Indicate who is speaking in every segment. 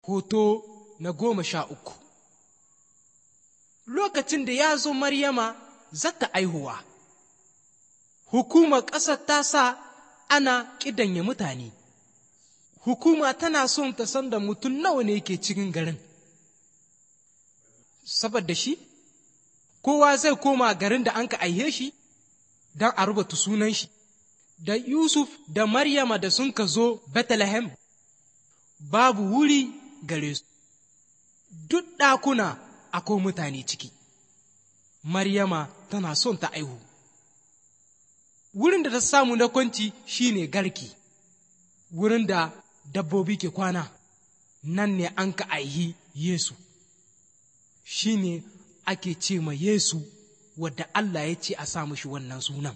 Speaker 1: hoto na goma sha uku lokacin da ya zo maryama zata aihuwa hukumar ƙasar ta sa ana ƙidanya mutane hukuma tana son ta san da mutum nawa ne ke cikin garin saboda shi kowa zai koma garin da an ka aihe shi don a rubuta sunan shi da yusuf da maryama da sun ka zo bethlehem babu wuri gare su duk ɗakuna akwai mutane ciki maryama tana son ta aihu wurin da ta samu na kwanci shine garki wurin da dabbobi ke kwana nan ne an ka aihi yesu shine ake ce ma yesu wadda allah ya ce a sa shi wannan sunan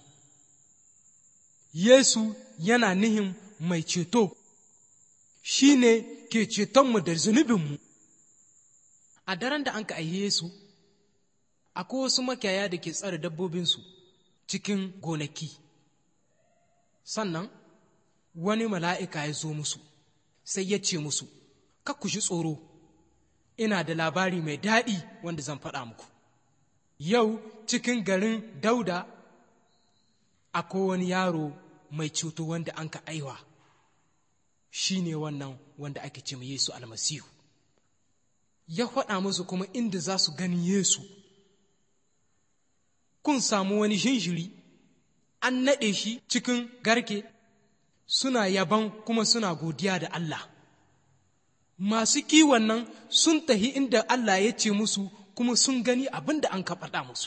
Speaker 1: yesu yana nihin mai ceto shi ne ke cetonmu da zunubinmu a daren da an ka aihe Yesu akwai wasu makiyaya da ke tsare dabbobinsu cikin gonaki sannan wani mala'ika ya zo musu sai ya ce musu ku ji tsoro ina da labari mai daɗi wanda zan faɗa muku yau cikin garin dauda akwai wani yaro mai cuto wanda an ka aiwa shi ne wannan wanda ake ce Yesu almasihu ya faɗa musu kuma inda za su gani Yesu kun samu wani shinshiri an naɗe shi cikin garke suna yaban kuma suna godiya da Allah masu kiwon nan sun tahi inda Allah ya ce musu kuma sun gani abin da an ka faɗa musu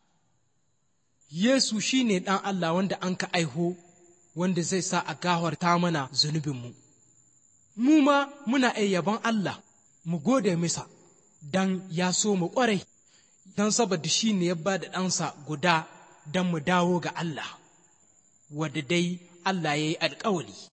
Speaker 1: Yesu shi ne ɗan Allah wanda an ka aiho wanda zai sa a gawarta mana zunubinmu. Mu ma muna iya yaban Allah mu gode misa don ya so mu ƙwarai, don saboda shi ne ya ba da ɗansa guda don mu dawo ga Allah, wadda dai Allah ya yi alƙawali.